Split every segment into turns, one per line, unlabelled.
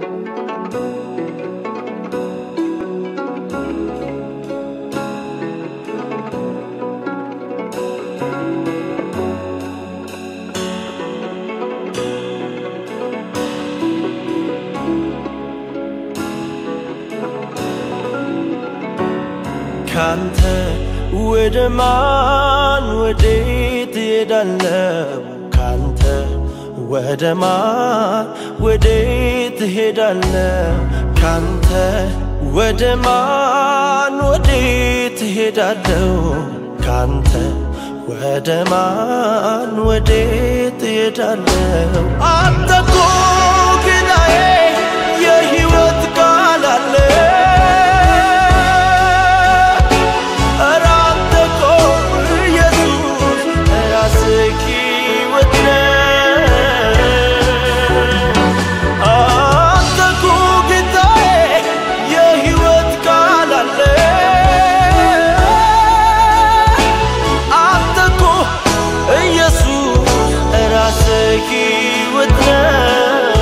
ካንተ ወደ ማን ወዴት እሄዳለሁ? ካንተ ወደ ማን ወዴት እሄዳለሁ? ካንተ ወደ ማን ወዴት እሄዳለሁ? ካንተ ወደ ማን ወዴት እሄዳለሁ? አንተ እኮ ጌታዬ የሕይወት ቃል አለ ኧረ አንተ እኮ ኢየሱስ ራስህ ሕይወት ነህ። አንተ እኮ ጌታዬ የሕይወት ቃል አለ አንተ እኮ ኢየሱስ ራስህ ሕይወት ነህ።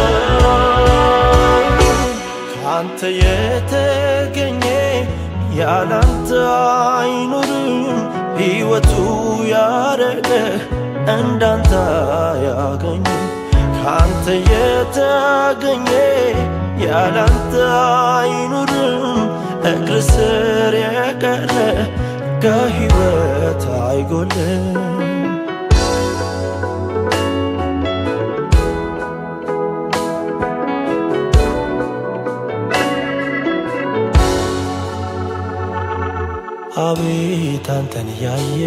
ካንተ የተገኘ ያላንተ አይኖርም። ሕይወቱ ያረገ እንዳንተ ያገኝ ካንተ የተገኘ ያላንተ አይኖርም። እግር ስር የቀረ ከሕይወት አይጎልም። አቤት አንተን ያየ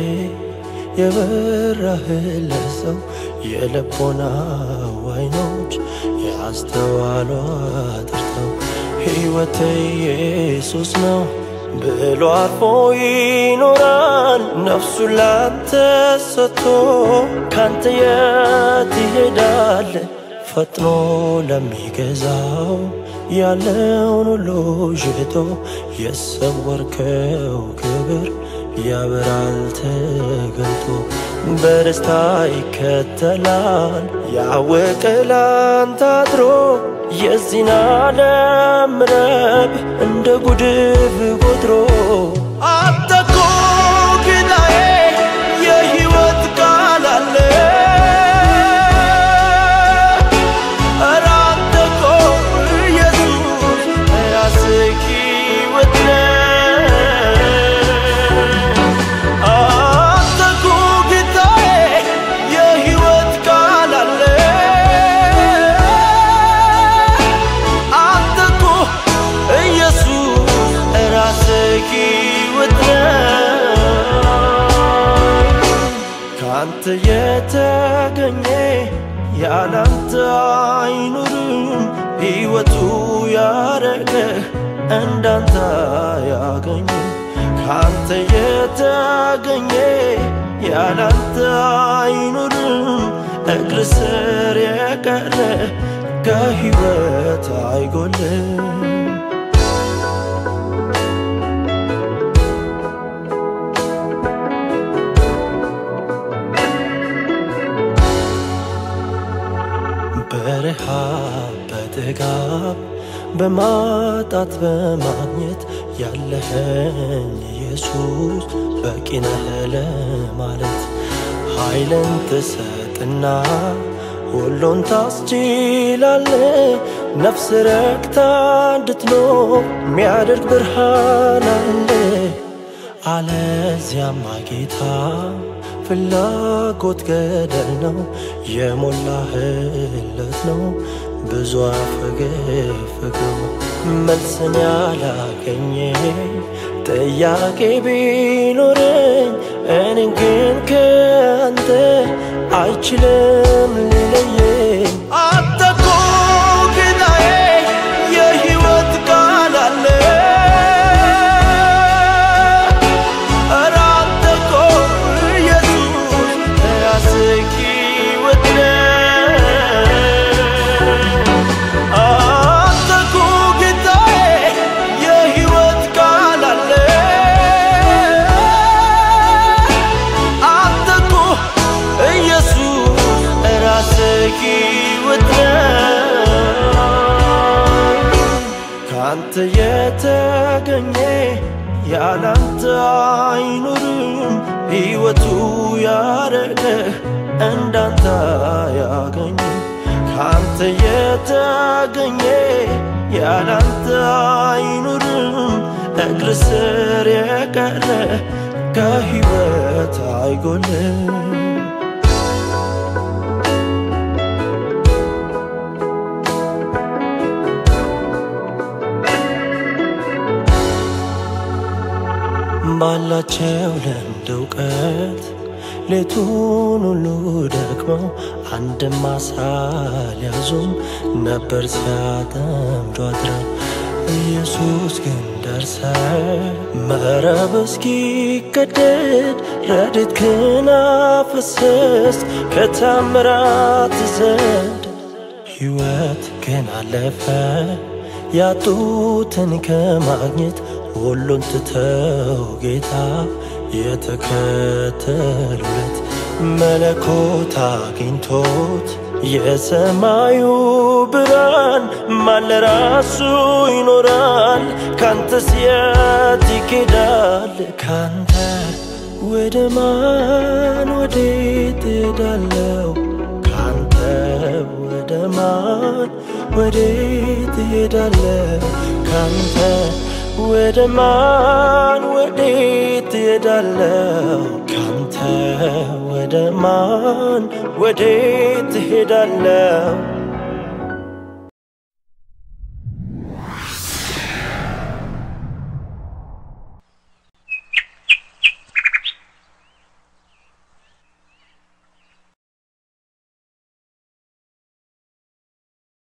የበራህለት ሰው የልቦናው አይኖች ያስተዋሉ አጥርተው ሕይወት ኢየሱስ ነው ብሎ አርፎ ይኖራል። ነፍሱን ላንተ ሰጥቶ ካንተ የት ይሄዳል? ፈጥኖ ለሚገዛው ያለውን ሁሉ ሽጦ የሰወርከው ክብር ያበራል ተገልጦ በደስታ ይከተላል ያወቀ ላንተ አድሮ የዚህን ዓለም ረብ እንደ ጉድፍ ቆጥሮ አንተ እኮ ጌታዬ የሕይወት ቃል አለ ኧረ አንተ እኮ ኢየሱስ ራስህ ሕይወት ነህ። አንተ እኮ ጌታዬ የሕይወት ቃል አለ አንተ እኮ ኢየሱስ ራስህ ሕይወት ነህ። ካንተ የተገኘ ያላንተ አይኖርም። ሕይወቱ ያረገ እንዳንተ ያገኝ ካንተ የተገኘ ያላንተ አይኖርም። እግር ስር የቀረ ከሕይወት አይጎልም። በረሃብ በጥጋብ በማጣት በማግኘት ያለኸኝ ኢየሱስ በቂ ነህ ለማለት ኃይልን ትሰጥና ሁሉን ታስችላለ ነፍስ ረክታ እንድትኖር የሚያደርግ ብርሃን አለ አለዚያማ ጌታ ፍላጎት ገደል ነው የሞላህለት ነው ብዙ አፈገፈገው መልስን ያላገኘ ጥያቄ ቢኖረኝ እኔን ግን ከአንተ አይችልም ሊለየኝ አንተ እኮ ጌታዬ የሕይወት ቃል አለ ኧረ አንተ እኮ ኢየሱስ ራስህ ሕይወት ነህ። አንተ እኮ ጌታዬ የሕይወት ቃል አለ አንተ እኮ ኢየሱስ ራስህ ካንተ የተገኘ ያላንተ አይኖርም ሕይወቱ ያረገ እንዳንተ ያገኝ ካንተ የተገኘ ያላንተ አይኖርም እግር ስር የቀረ ከሕይወት አይጎልም ባላቸው ልምድ እውቀት ሌቱን ሁሉ ደክመው አንድም አሳ ሊያዙም ነበር ሲያጠምዱ አድረው ኢየሱስ ግን ደርሰ መረብ እስኪቀደድ ረድኤትህን አፈሰስ ከታምራት ዘንድ ሕይወት ግን አለፈ ያጡትን ከማግኘት ሁሉን ትተው ጌታ የተከተሉለት መለኮት አግኝቶት የሰማዩ ብርሃን ማን ለራሱ ይኖራል? ካንተስ የት ይኬዳል? ካንተ ወደ ማን ወዴት እሄዳለሁ? ካንተ ወደ ማን ወዴት እሄዳለሁ? ካንተ ወደ ማን ወዴት እሄዳለሁ? ካንተ ወደ ማን ወዴት እሄዳለሁ?